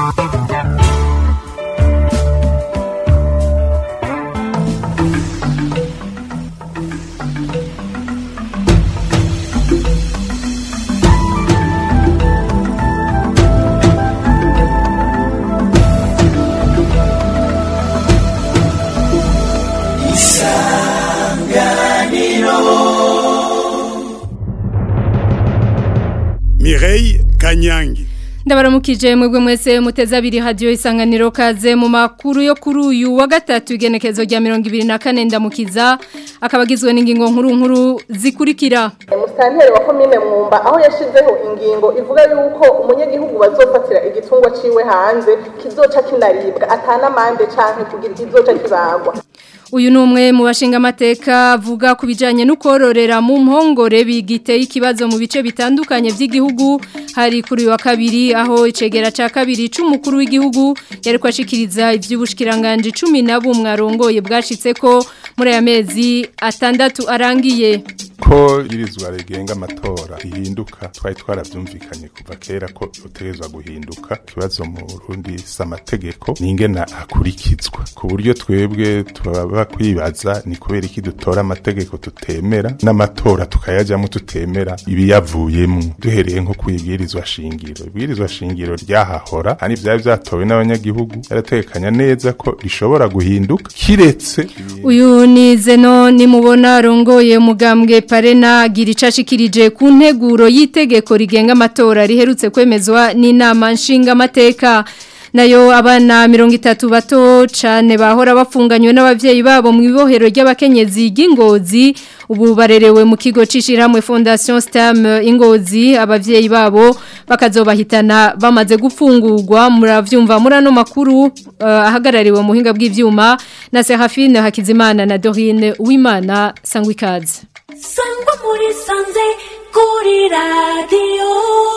Mireille Kanyangi ndabaramukije mwebwe mwese muteze abiri hadiyo isanganiro kaze mu makuru yo kuri uyu wa gatatu igenekezo rya mirongo ibiri na kane ndamukiza akaba agizwe n'ingingo nkuru nkuru zikurikira musitanteri wa komine mwumba aho yashizeho ingingo ivuga yuko umunyagihugu bazofatira igitungwa ciwe hanze kizoca kinaribwa atanamande canke kugira kizoca kibagwa uyu ni umwe mu bashinga amateka avuga ku bijyanye no kororera mu mpongore bigiteye ikibazo mu bice bitandukanye by'igihugu hari kuri uyu wa kabiri aho icegera cya kabiri cy'umukuru w'igihugu yari kwashikiriza iby'ubushikiranganje cumi na bumwe arongoye bwashitse ko muri aya mezi atandatu arangiye ko irizwa rigenga amatora rihinduka twari twarabyumvikanye kuva kera ko utegerezwa guhinduka ikibazo mu Burundi si amategeko ni ingena akurikizwa ku buryo twebwe tubaba kwibaza ni kubera iki dutora amategeko tutemera n'amatora tukayajyamo tutemera ibiyavuyemo duhereye nko ku ibwirizwa shingiro ibwirizwa shingiro ryahahora kandi byari byatowe n'abanyagihugu yaratekanya neza ko rishobora guhinduka kiretse uyu ni zeno nimubona arongoye umugambwe parena gira icashikirije ku nteguro y'itegeko rigenga amatora riherutse kwemezwa n'inama nshingamateka nayo abana mirongo itatu bato cyane bahora bafunganywe n'ababyeyi babo mu ibohero ry'abakenyezi ry'ingozi ubu barerewe mu kigo cy'ishyirahamwe fondation stem ingozi ababyeyi babo bakazobahitana bamaze gufungurwa murabyumva muri ano makuru ahagarariwe mu buhinga bw'ibyuma na serafine hakizimana na dorine uwimana sangwa ikaze sangwa muri sanze kuri radiyo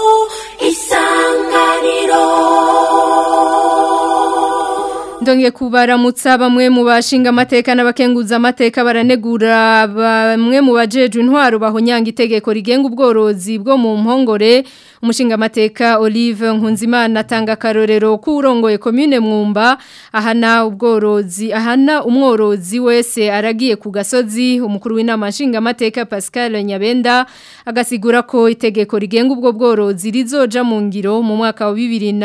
isanganiro Ndonge kubaramutsa bamwe mu bashinga amateka n'abakenguza amateka baranegura bamwe mu bajeje intwaro bahonyanga itegeko rigenga ubworozi bwo mu mpongore umushinga amateka Olive Nkunzimana atanga karorero kurongoye commune Mwumba ahana ubworozi ahana umworozi wese aragiye ku gasozi umukuru w'inama nshinga amateka Pascal Nyabenda agasigura ko itegeko rigenga ubwo bworozi rizoja mu ngiro mu mwaka wa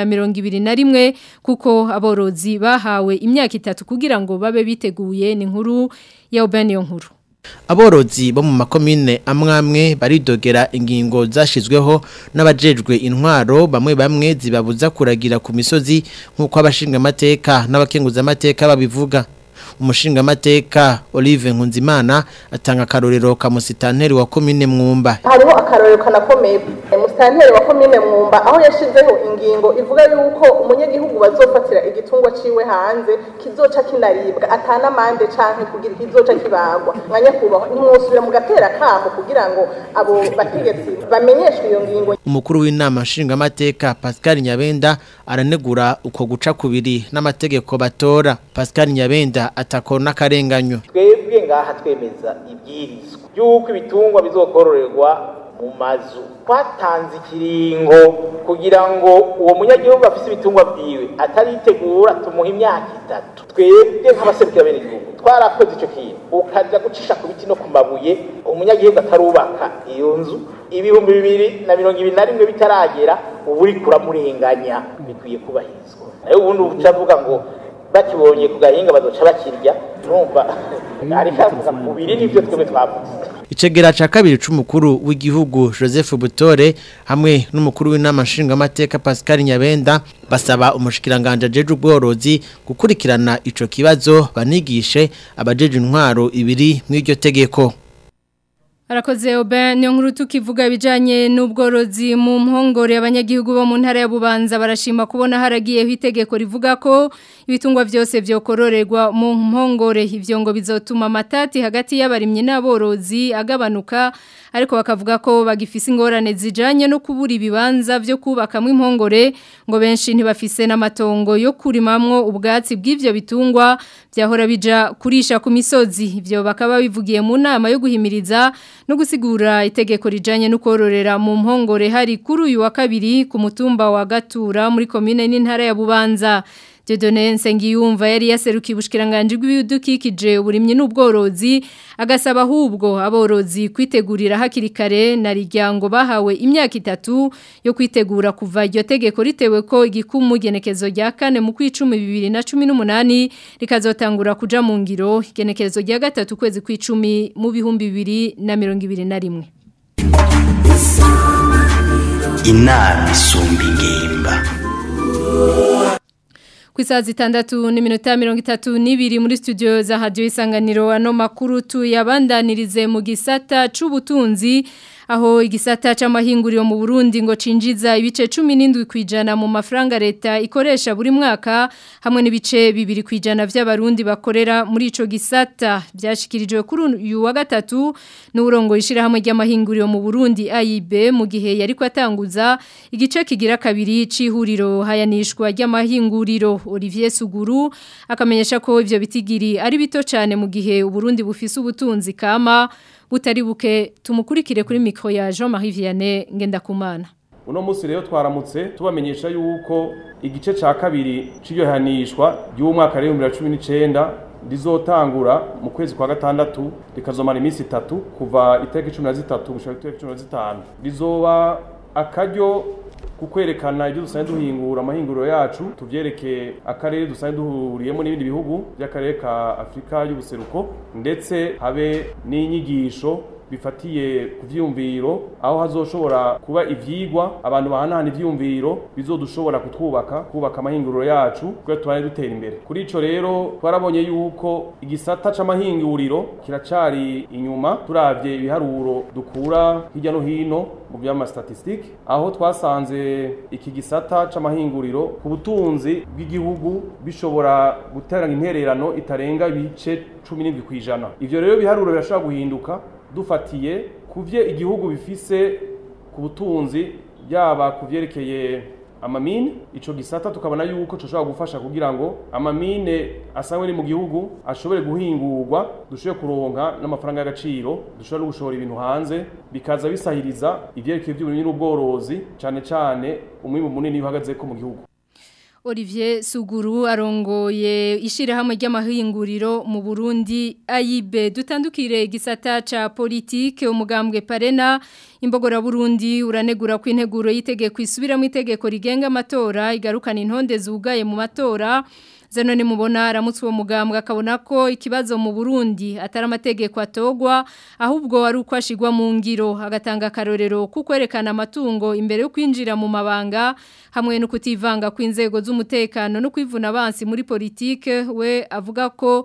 2021 kuko aborozi bahawe imyaka itatu kugira ngo babe biteguye ni nkuru ya Obaniyo nkuru Aborozi bo mu makomine amwamwe baridogera ingingo zashizweho n'abajejwe intwaro bamwe bamwe zibabuza kuragira ku misozi nk'uko abashinga amateka n'abakenguza amateka babivuga umushinga amateka Olive Nkunzimana atanga akarorero ka musitanteri wa komine Mwumba hariho akarorero kanakomeye musitanteri wa komine Mwumba aho yashizeho ingingo ivuga yuko umunyagihugu bazofatira igitungwa ciwe hanze kizoca kinaribwa atanamande canke kugira kizoca kibagwa mwanya kubahwa nimwosubira mu gatera kamo kugira ngo abo bategetsi bamenyeshwe iyo ngingo umukuru w'inama nshinga amateka Pascal Nyabenda aranegura uko guca kubiri n'amategeko batora Pascal Nyabenda atakona akarenganyo twebwe ngaha twemeza ibwirizwa yuko ibitungwa bizokororerwa mu mazu twatanze ikiringo kugira ngo uwo munyagihugu afise ibitungwa bwiwe ataritegura tumuha imyaka itatu twebwe nk'abaserukira bene igihugu twarakoze ico kintu ukaja gucisha ku biti no ku mabuye umunyagihugu atarubaka iyo nzu ibihumbi bibiri na mirongo ibiri na rimwe bitaragera ubu uriko uramurenganya bikwiye kubahirizwa nayo ubundi ucavuga ngo bakibonye ku gahinga bazoca bakirya numva ariko avuga kubiri nivyo twebwe twavuze Icegera ca kabiri c'umukuru w'igihugu Joseph Butore hamwe n'umukuru w'inama nshingamateka Pascal Nyabenda basaba umushikiranganje ajeje ubworozi gukurikirana ico kibazo banigishe abajeje intwaro ibiri mw'iryo tegeko Arakoze obe niyo nkuru tukivuga ibijanye n'ubworozi mu mpongore abanyagihugu bo mu ntara ya Bubanza barashima kubona haragiyeho itegeko rivuga ko ibitungwa byose byokororerwa mu mpongore ivyo ngo bizotuma amatati hagati y'abarimye n'aborozi agabanuka ariko bakavuga ko bagifise ingorane zijanye no kubura ibibanza byo kubakamwe impongore ngo benshi ntibafise n'amatongo yo kurimamwo ubwatsi bw'ivyo bitungwa byahora bija kurisha ku misozi ivyo bakaba bivugiye mu nama yo guhimiriza no gusigura itegeko rijanye no kororera mu mpongore hari kuri uyu wa kabiri ku mutumba wa Gatura muri commune n'intara ya Bubanza Dieudonne Nsengiyumva yari yaserukiye ubushikiranganje bw'ibidukikije uburimye n'ubworozi agasaba ahubwo aborozi kwitegurira hakiri kare na rijyango bahawe imyaka itatu yo kwitegura kuva iryo tegeko ritewe ko igikumu genekezo rya kane mu kwicumi bibiri na cumi n'umunani rikazotangura kuja mu ngiro igenekezo rya gatatu kwezi kw'icumi mu bihumbi bibiri na mirongo ibiri na rimwe inama isumba ingimba ku isaha zitandatu n'iminota mirongo itatu n'ibiri muri studio za hadiyo isanganiro ano makuru tuyabandanirize mu gisata c'ubutunzi aho igisata c'amahinguriro mu Burundi ngo cinjiza ibice 17 kwijana mu mafaranga leta ikoresha buri mwaka hamwe n'ibice bibiri kwijana by'abarundi bakorera muri ico gisata byashikirijwe kuri uyu wa gatatu n'urongo ishira hamwe ry'amahinguriro mu Burundi AIB mu gihe yari kwatanguza igice kigira kabiri c'ihuriro hayanishwa ry'amahinguriro Olivier Suguru akamenyesha ko ivyo bitigiri ari bito cyane mu gihe Uburundi bufise ubutunzi kama butari buke tumukurikire kuri mikro ya Jean-Marie Vianney Ngendakumana uno munsi rero twaramutse tubamenyesha yuko igice ca kabiri c'iryohanishwa ry'umwaka wa 2019 rizotangura mu kwezi kwa gatandatu rikazomara iminsi itatu kuva itariki 13 gushika itariki 15 rizoba akaryo kukwerekana ibyo dusanzwe duhingura amahinguriro yacu tuvyereke akarere dusanzwe duhuriyemo n'ibindi bihugu by'akarere ka Afrika y'ubuseruko ndetse habe n'inyigisho bifatiye ku vyumviro aho hazoshobora kuba ivyigwa abantu bahanahana ivyumviro bizodushobora kutwubaka kubaka amahinguriro yacu kugira tubane dutera imbere kuri ico rero twarabonye yuko igisata c'amahinguriro kiracari inyuma turavye ibiharuro dukura hirya no hino mu byama statistique aho twasanze iki gisata c'amahinguriro ku butunzi bw'igihugu bishobora guterana intererano itarenga ibice 17 kwijana ivyo rero biharuro birashobora guhinduka dufatiye kuvye igihugu bifise ku butunzi yaba kuvyerekeye amamine ico gisata tukabona yuko coshobora gufasha kugira ngo amamine asangwe ni mu gihugu ashobore guhingurwa dushobore kuronka n'amafaranga y'agaciro dushobore no gushora ibintu hanze bikaza bisahiriza ivyerekeye vy'uburimyi n'ubworozi cane cane umwimbu munini uhagaze ko mu gihugu Olivier Suguru arongoye ishirahamwe ry'amahinguriro mu Burundi AIB dutandukire gisata ca politique umugambwe Parena imbogora Burundi uranegura ku integuro yitegeko isubira mu itegeko rigenga amatora igarukana intonde zugaye mu matora Zeno ni mubona aramutse uwo mugambwe akabona ko ikibazo mu Burundi atari amategeko atogwa ahubwo ari uko ashigwa mu ngiro agatanga karorero kukwerekana amatungo imbere yo kwinjira mu mabanga hamwe no kutivanga kw'inzego z'umutekano no kwivuna abansi muri politike we avuga ko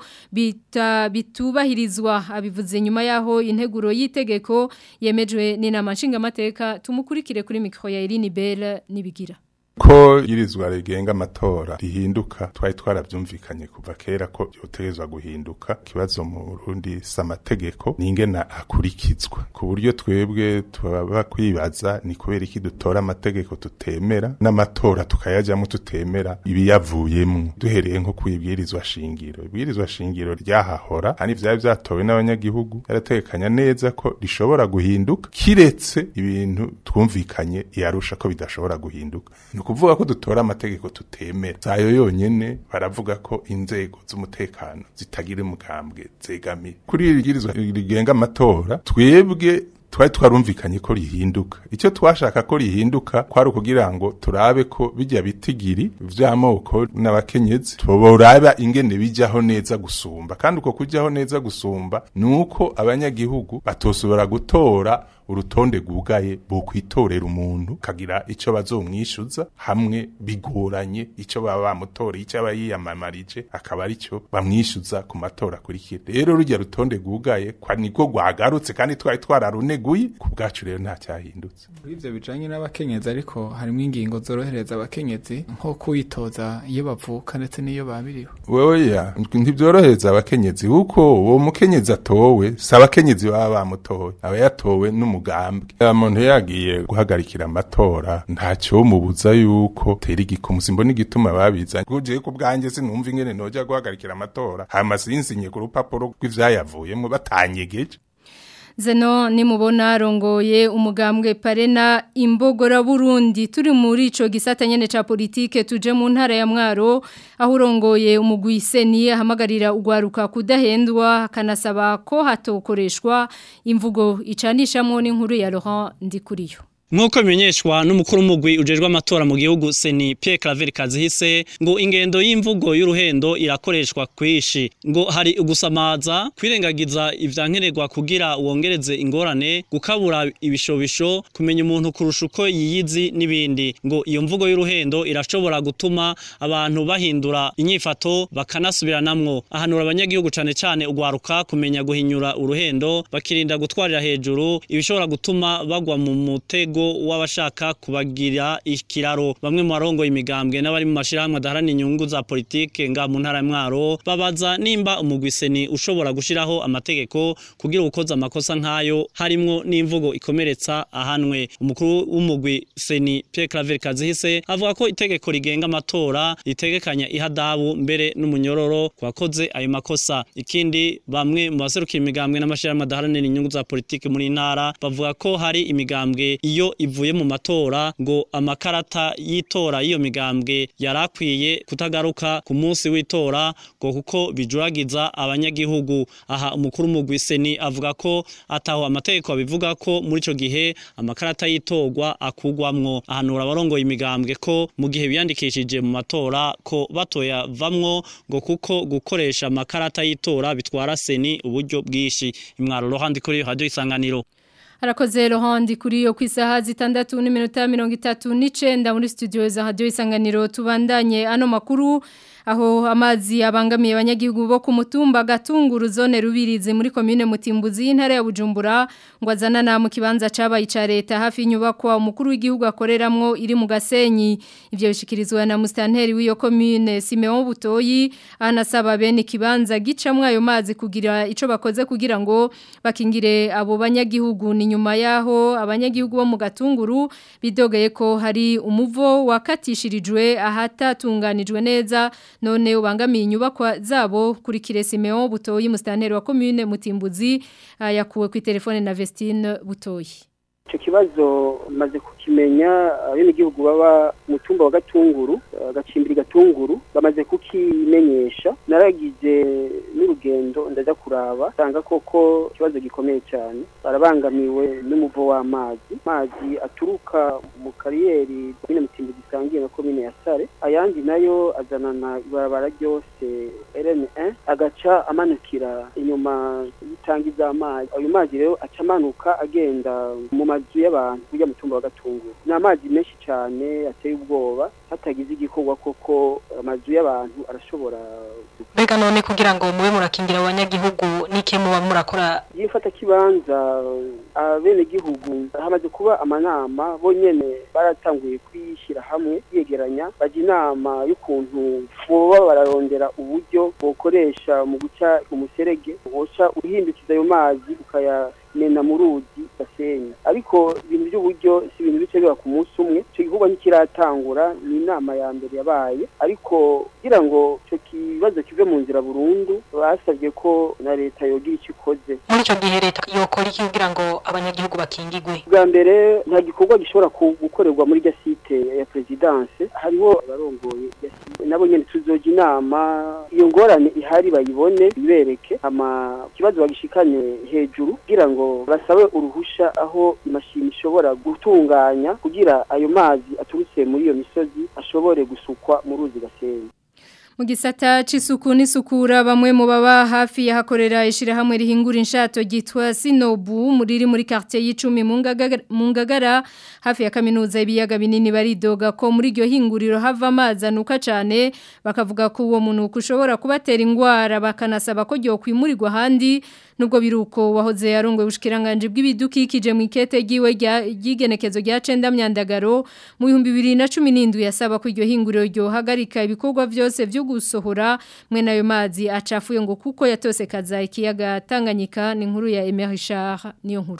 bita bitubahirizwa abivuze nyuma yaho integuro y'itegeko yemejwe n'inama nshingamateka tumukurikire kuri mikro ya Irine Bell nibigira ko irizwa rigenga amatora rihinduka twari twaravyumvikanye kuva kera ko yotegezwa guhinduka kibazo mu Burundi samategeko ningena akurikizwa ku buryo twebwe tubaba kwibaza ni kubera iki dutora amategeko tutemera n'amatora tukayajyamo tutemera ibiyavuyemo duhereye nko kwibwirizwa shingiro ibwirizwa shingiro ryahahora hani vyari vyatowe n'abanyagihugu yarategekanya neza ko rishobora guhinduka kiretse ibintu twumvikanye yarusha ko bidashobora guhinduka kuvuga ko dutora amategeko tutemera zayo yonyene baravuga ko inzego z'umutekano zitagira umugambwe zegamiye kuri iri girizwa rigenga amatora twebwe twari twarumvikanye ko rihinduka icyo twashaka ko rihinduka kwari ukugira ngo turabe ko bijya bitigiri vy'amoko n'abakenyezi tuboraba ingene bijyaho neza gusumba kandi uko kujyaho neza gusumba nuko abanyagihugu batosubira gutora urutonde rwugaye bukwitorera umuntu kagira ico bazomwishuza hamwe bigoranye ico baba bamutoreye icyo aba yiyamamarije akaba arico bamwishuza ku matora akurikira rero rujya rutonde rwugaye kwa niko rwagarutse kandi twari twararuneguye ku bwacu rero nta cyahindutse muri ivyo bijanye n'abakenyezi ariko harimo ingingo zorohereza abakenyezi nko kwitoza iyo bavuka ndetse n'iyo babiriwe weya ntibyorohereza abakenyezi kuko uwo mukenyezi atowe si abakenyezi baba bamutowe aba yatowe n'umu umugambwe umuntu yagiye guhagarikira amatora ntacyo mubuza yuko tera igikumu simbona igituma babizanye kuje ku bwanjye sinumva ingene noja guhagarikira amatora hama sinsinye ku rupapuro rw'ivyayavuyemo batanyegeje Zeno nimubona rongoye umugambwe parena imbogora Burundi turi muri ico gisata nyene ca politike tuje mu ntara ya Mwaro aho urongoye umugwiseni ahamagarira ugwaruka kudahendwa kanasaba ko hatokoreshwa imvugo icanishamwo n'inkuru ya Laurent Ndikuriyo Nkuko bimenyeshwa n'umukuru w'umugwi ujejwe amatora mu gihugu Seni Pierre Claver Kazihise ngo ingendo y'imvugo y'uruhendo irakoreshwa kwishi ngo hari ugusamaza kwirengagiza ivyankenerwa kugira wongereze ingorane gukabura ibishobisho kumenya umuntu kurusha uko yiyizi n'ibindi ngo iyo mvugo y'uruhendo irashobora gutuma abantu bahindura inyifato bakanasubiranamwo ahanura abanyagihugu cane cane ugwaruka kumenya guhinyura uruhendo bakirinda gutwarira hejuru ibishobora gutuma bagwa mu mutego w'abashaka kubagira ikiraro bamwe mu barongo imigambwe n'abari mu mashirahamwe adaharana inyungu za politike nga mu ntara ya Mwaro babaza nimba umugwiseni ushobora gushiraho amategeko kugira ukoza amakosa nkayo harimwo n'imvugo ikomeretsa ahanwe umukuru w'umugwi Seni Pierre Claver Kazihise avuga ko itegeko rigenga amatora ritegekanya ihadabu mbere n'umunyororo kwakoze ayo makosa ikindi bamwe mu baserukira imigambwe n'amashirahamwe adaharanira inyungu za politike muri ntara bavuga ko hari imigambwe iyo ivuye mu matora ngo amakarata y'itora y'iyo migambwe yarakwiye kutagaruka ku munsi w'itora ngo kuko bijuragiza abanyagihugu aha umukuru w'umugwiseni avuga ko ataho amategeko abivuga ko muri ico gihe amakarata y'itorwa akugwamwo ahanura abarongoye imigambwe ko mu gihe biyandikishije mu matora ko batoya vamwo ngo kuko gukoresha amakarata y'itora bitwara seni uburyo bwishi imwaro rohandi kuri radio isanganiro Harakoze Laurent kuri yo kwisaha zitandatu n'iminota 39 muri studio za radio isanganiro tubandanye ano makuru aho amazi abangamiye abanyagihugu bo ku mutumba gatunguru zone rubirizi muri commune Mutimbuzi y'intara ya Bujumbura ngo azanana mu kibanza cabaye ca leta hafi inyubakwa umukuru w'igihugu akoreramwo iri mu Gasenyi ivyo bishikirizwa na mustanteri w'iyo commune Simeon Butoyi anasaba bene kibanza gicamwe ayo mazi kugira ico bakoze kugira ngo bakingire abo banyagihugu ni nyuma yaho abanyagihugu bo mu gatunguru bidogeye ko hari umuvo wakatishirijwe ahatatunganijwe neza none ubangamiye inyubakwa zabo kuri Kiresimeo Butoyi mustanteri wa commune Mutimbuzi yakuwe ku telefone na Vestine Butoyi icyo kibazo maze kukimenya abenegihugu baba mu tumba wa gatunguru agacimbiri gatunguru bamaze kukimenyesha naragize n'urugendo ndaza kuraba usanga koko ikibazo gikomeye cyane barabangamiwe n'umuvo w'amazi amazi aturuka mu kariyeri komine mutimbo gisangiye na komine ya sare ayandi nayo azanana ibarabara ryose rn1 agaca amanukira inyuma y'itangi z'amazi ayo mazi rero aca amanuka agenda mu mazu y'abantu kujya mu tumba wa gatunguru ni amazi menshi cyane ateye ubwoba hatagize igikorwa koko amazu y'abantu arashobora mbega none kugira ngo mube murakingira abanyagihugu n'ike muba murakora yifata kibanza abenegihugu hamaze kuba amanama bonyene baratanguye kwishyira hamwe yegeranya bajya inama y'ukuntu boba bararondera uburyo bokoresha mu guca umuserege woca uhindukiza ayo mazi ukaya mena mu ruzi gasenyi ariko ibintu by'uburyo si ibintu bice biba ku munsi umwe icyo gikorwa ntikiratangura ni inama ya mbere yabaye ariko kugira ngo icyo kibazo kive mu nzira burundu basabye ko na leta yogira icyo ikoze muri icyo gihe leta yokora iki kugira ngo abanyagihugu bakingigwe bwa mbere nta gikorwa gishobora gukorerwa muri irya site ya perezidanse hariho abarongoye nabo nyine tuzoja inama iyo ngorane ihari bayibone bibereke ama ikibazo bagishikanye hejuru kugira ngo basabe uruhusha aho imashini ishobora gutunganya kugira ayo mazi aturutse muri iyo misozi ashobore gusukwa mu ruzi gasenyi mu gisata c'isuku n'isukura bamwe mu baba hafi yahakorera ishirahamwe rihingura inshato gitwa Sinobu muri muri quartier y'icumi mu ngagara hafi ya kaminuza ibiyaga binini baridoga ko muri iryo hinguriro hava amazi anuka cyane bakavuga ko uwo muntu ushobora kubatera ingwara bakanasaba ko ryo kwimurirwa handi nubwo biruko wahoze yarongwe ubushikiranganje bw'ibidukikije mu ikete giwe ry'igenekezo rya cenda myandagaro mu 2017 yasaba ko iryo hinguriro ryo hagarika ibikorwa byose byo gusohora mwe nayo mazi acafuye ngo kuko yatose kaza ikiyaga Tanganyika ni nkuru ya Emery Richard niyo nkuru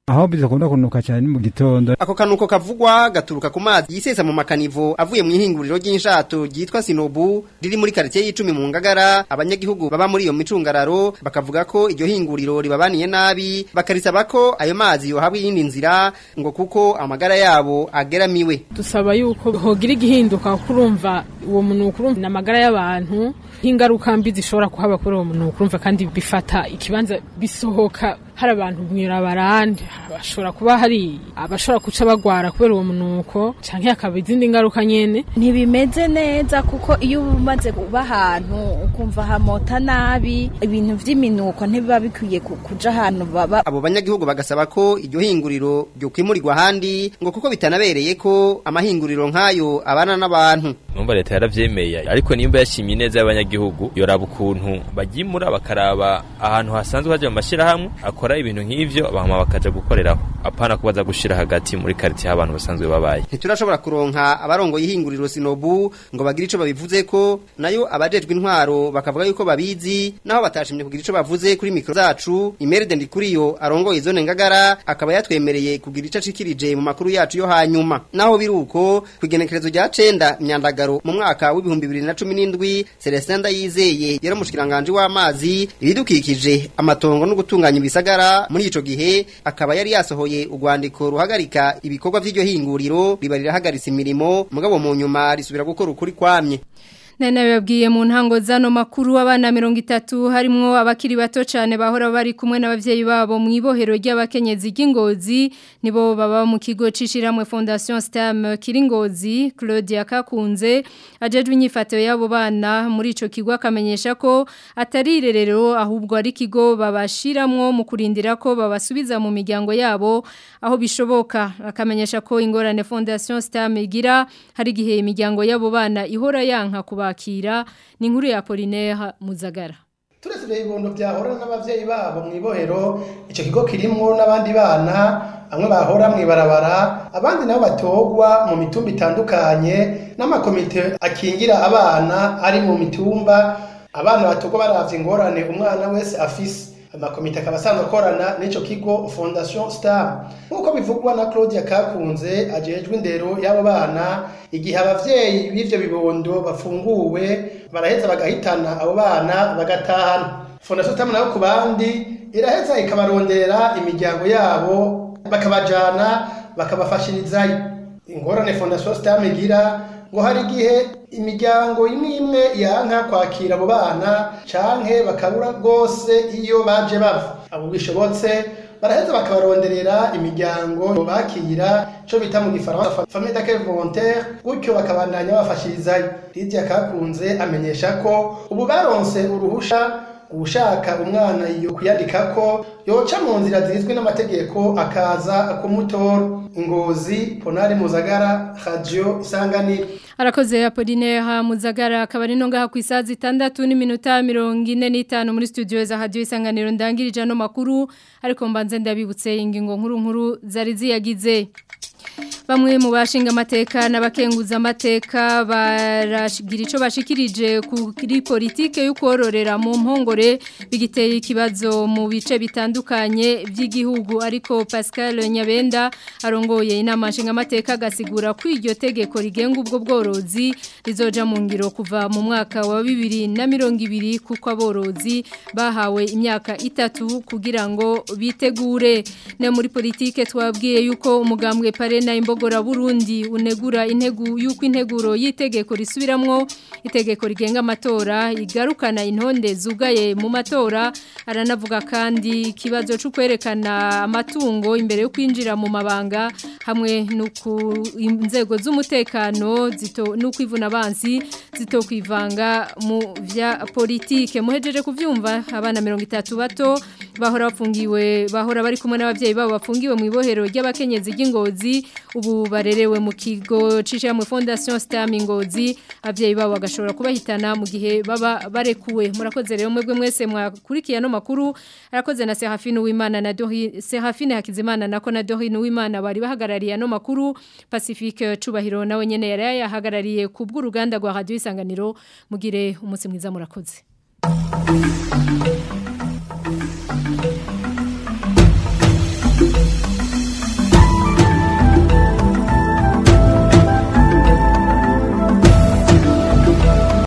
aho bizakunda kunuka cyane mu gitondo ako kanuko kavugwa gaturuka ku mazi yisesa mu makanivo avuye mu ihinguriro ry'inshato ryitwa Sinobu riri muri quartier y'icumi mu ngagara abanyagihugu baba muri iyo micungararo bakavuga ko iryo hinguriro ribabaniye nabi bakarisaba ko ayo mazi yohabwa iyindi nzira ngo kuko amagara yabo ageramiwe dusaba yuko hogira igihinduka kurumva uwo munuko urumva n'amagara y'abantu ingaruka mbi zishobora kuhaba kuri uwo munuko urumva kandi bifata ikibanza bisohoka hari abantu mwirabarande bashobora kuba hari abashobora kuca bagwara kubera uwo munuko canke hakaba izindi ngaruka nyene ntibimeze neza kuko iyo umaze kuba ahantu ukumva hamota nabi ibintu vy'iminuko ntibiba bikwiye kuja ahantu baba abo banyagihugu bagasaba ko iryo hinguriro ryo kwimurirwa ahandi ngo kuko bitanabereye ko amahinguriro nk'ayo abana n'abantu numva leta yaravyemeye ariko nimba yashimye neza y'abanyagihugu yoraba ukuntu baryimura bakaraba ahantu hasanzwe haja mu mashirahamwe akora ibintu nk'ivyo bahama bakaja gukoreraho apana kubaza gushira hagati muri quartier abantu basanzwe babaye ntiturashobora kuronka abarongo y'ihinguriro Sinobu ngo bagire ico babivuze ko nayo abajejwe intwaro bakavuga yuko babizi naho batashimye kugira ico bavuze kuri mikro zacu Imeride Ndikuriyo arongoye zone ngagara akaba yatwemereye kugira ico acikirije mu makuru yacu yo hanyuma naho biruko kwigenekerezo rya 9 myandagaro mu mwaka w'ibihumbi 2017 Celestin Ndayizeye yari umushikiranganje w'amazi ibidukikije amatongo no gutunganya ibisagara muri ico gihe akaba yari yasohoye urwandiko ruhagarika ibikorwa vy'iryo hinguriro riba rirahagaritse imirimo mugabo mu nyuma risubira gukora ukuri kwamye Nene babwiye mu ntango zano makuru abana 30 harimo abakiri bato cyane bahora bari kumwe n'abavyeyi babo mu ibohero ry'abakenyezi ry'ingozi nibo baba mu kigo cishiramwe Fondation Stem Kiringozi Claudia Kakunze ajejwe inyifato yabo bana muri ico kigo akamenyesha ko atari irerero ahubwo ari kigo babashiramwo mu kurindira ko babasubiza mu miryango yabo aho bishoboka akamenyesha ko ingorane Fondation Stem igira hari gihe imiryango yabo bana ihora yanka kuba bakira ni inkuru ya Apollinaire Muzagara turetse ibibondo byahora n'abavyeyi babo mu ibohero ico kigo kirimwo n'abandi bana bamwe bahora mu ibarabara abandi nabo batogwa mu mitumba itandukanye n'amakomite akingira abana ari mu mitumba abana batogwa baravye ingorane umwana wese afise amakomite akaba asanzwe akorana n'ico kigo Fondation Star nk'uko bivugwa na Claudia Kakunze ajejwe indero y'abo bana igihe abavyeyi b'ivyo bibondo bafunguwe baraheza bagahitana abo bana bagatahana Fondation Star nayo ku bandi iraheza ikabaronderera imiryango yabo bakabajana bakabafashirizayo ingorane Fondation Star igira ngo hari igihe imiryango imwe imwe yanka kwakira abo bana canke bakabura rwose iyo baje bava abo bishobotse baraheza bakabaronderera imiryango bakira ico bita mu gifaransa famille d'accueil volontaire gutyo bakabandanya bafashirizayo Lydia Kakunze amenyesha ko ubu baronse uruhusha ushaka umwana iyo kuyandikako yoca mu nzira zizwi n'amategeko akaza kumutora ingozi ponare muzagara radio isanganiro Arakoze Apollinaire Muzagara akaba ari no ngaha ku isazi 6 n'iminota 45 muri studio za radio isanganiro ndangirije no makuru ariko mbanze ndabibutse ingingo nkuru nkuru zari ziyagize Bamwe mu bashinga amateka n'abakenguza amateka barashigira ico bashikirije kuri politike yo kororera mu mpongore bigiteye ikibazo mu bice bitandukanye by'igihugu ariko Pascal Nyabenda arongoye inama nshinga amateka gasigura ko iryo tegeko rigenga ubwo bworozi rizoja mu ngiro kuva mu mwaka wa 2020 kuko aborozi bahawe imyaka itatu kugira ngo bitegure ne muri politike twabwiye yuko umugambwe parena imbogora Burundi unegura integu yuko integuro yitegeko risubiramwo itegeko rigenga amatora igarukana intonde zugaye mu matora aranavuga kandi ikibazo cyo kwerekana amatungo imbere yo kwinjira mu mabanga hamwe nuko inzego z'umutekano zito nuko ivuna abansi zito kwivanga mu vya politike muhejeje kuvyumva abana 30 bato bahora bafungiwe bahora bari kumwe n'abavyeyi babo bafungiwe mu ibohero ry'abakenyezi ry'ingozi ubu barerewe mu kigo cisha mu Fondation Star Ngozi abavyeyi babo bagashobora kubahitana mu gihe baba barekuwe murakoze rero mwebwe mwese mwakurikiye no makuru arakoze na Serafine Uwimana na Dori Serafine Hakizimana nako na Dori Uwimana bari bahagarariye no makuru Pacifique Cubahiro nawe nyene yari yahagarariye ku bw'uruganda rwa Radio Isanganiro mugire umunsi mwiza murakoze